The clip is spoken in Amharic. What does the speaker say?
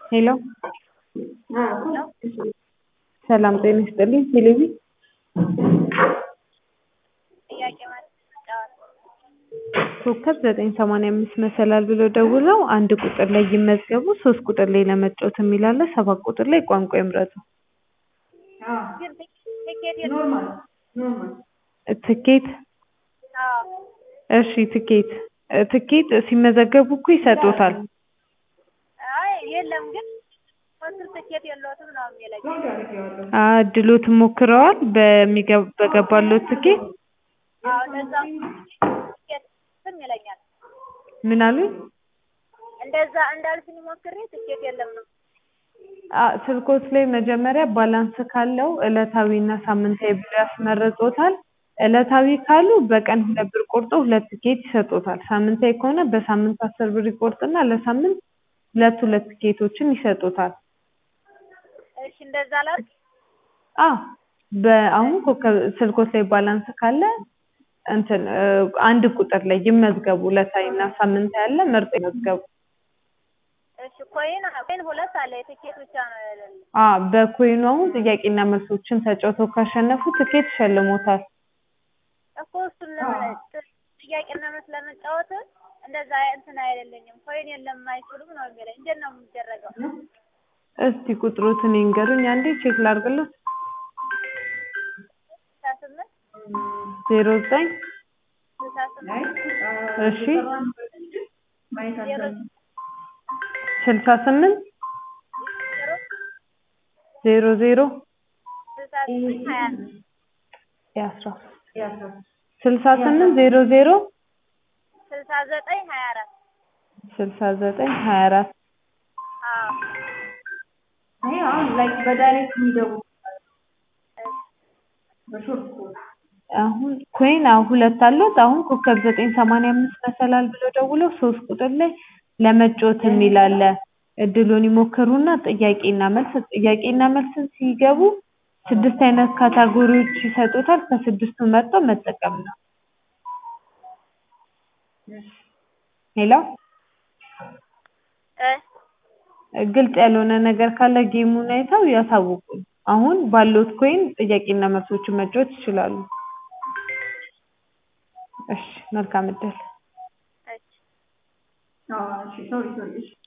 ሄሎ ሰላም ጤና ይስጥልኝ ቴሌቪ ኮከብ ዘጠኝ ሰማንያ አምስት መሰላል ብለው ደውለው አንድ ቁጥር ላይ ይመዝገቡ ሶስት ቁጥር ላይ ለመጫወት የሚል አለ ሰባት ቁጥር ላይ ቋንቋ ይምረጡ ትኬት እሺ ትኬት ትኬት ሲመዘገቡ እኮ ይሰጡታል አይ የለም ግን ኮንትር ትኬት የለዎትም ነው የሚለኝ። እድሎትን ሞክረዋል በሚገ- በገባልዎት ትኬት አዎ እንደዛ ትኬት ስም ይለኛል። ምን አሉኝ እንደዛ እንዳልሽኝ ሞክሬ ትኬት የለም ነው። አ- ስልክዎት ላይ መጀመሪያ ባላንስ ካለው ዕለታዊ እና ሳምንታዊ ብሎ ያስመርጦታል ዕለታዊ ካሉ በቀን ሁለት ብር ቆርጦ ሁለት ትኬት ይሰጡታል ሳምንታዊ ከሆነ በሳምንት አስር ብር ይቆርጥና ለሳምንት ሁለት ሁለት ትኬቶችን ይሰጡታል እሺ እንደዛ ላድርግ። አዎ በአሁን ኮከብ ስልክዎት ላይ ባላንስ ካለ እንትን እ አንድ ቁጥር ላይ ይመዝገቡ ዕለታዊ እና ሳምንታዊ አለ መርጠው ይመዝገቡ እሺ ኮይን ኮይን ሁለት አለ የትኬት ብቻ ነው የሌለው። አ በኮይኑ አሁን ጥያቄና መልሶችን ተጫውተው ካሸነፉ ትኬት ይሸልሞታል እኮ እሱን ለምን ጥያቄና መልስ ለመጫወት እንደዛ እንትን አይደለኝም ኮይን የለም አይችሉም ነው የሚለኝ። እንዴት ነው የሚደረገው? እስቲ ቁጥሮትን ይንገሩኝ አንዴ ቼክ ላድርግልዎት ስልሳ ስምንት ዜሮ ዘጠኝ ስልሳ ስምንት እሺ ዜሮ ስልሳ ስምንት ዜሮ ዜሮ ዜሮ ስልሳ ስምንት ሀያ ነው። የአስራ ሶስት ስልሳ ስምንት ዜሮ ዜሮ ስልሳ ዘጠኝ ሀያ አራት ስልሳ ዘጠኝ ሀያ አራት አዎ ይሄ አሁን ላይ በዳይሬክት የሚገቡ አሁን ኮይን አሁን ሁለት አሉት አሁን ኮከብ ዘጠኝ ሰማንያ አምስት መሰላል ብለው ደውለው ሶስት ቁጥር ላይ ለመጫወት የሚል አለ እድሉን ይሞክሩና ጥያቄና መልስ ጥያቄና መልስን ሲገቡ ስድስት አይነት ካታጎሪዎች ይሰጡታል ከስድስቱ መርጠው መጠቀም ነው ሄሎ እ ግልጽ ያልሆነ ነገር ካለ ጌሙን አይተው ያሳውቁን አሁን ባለዎት ኮይን ጥያቄና መልሶችን መጫወት ይችላሉ እሺ መልካም እድል እሺ አዎ እሺ ሶሪ ሶሪ እሺ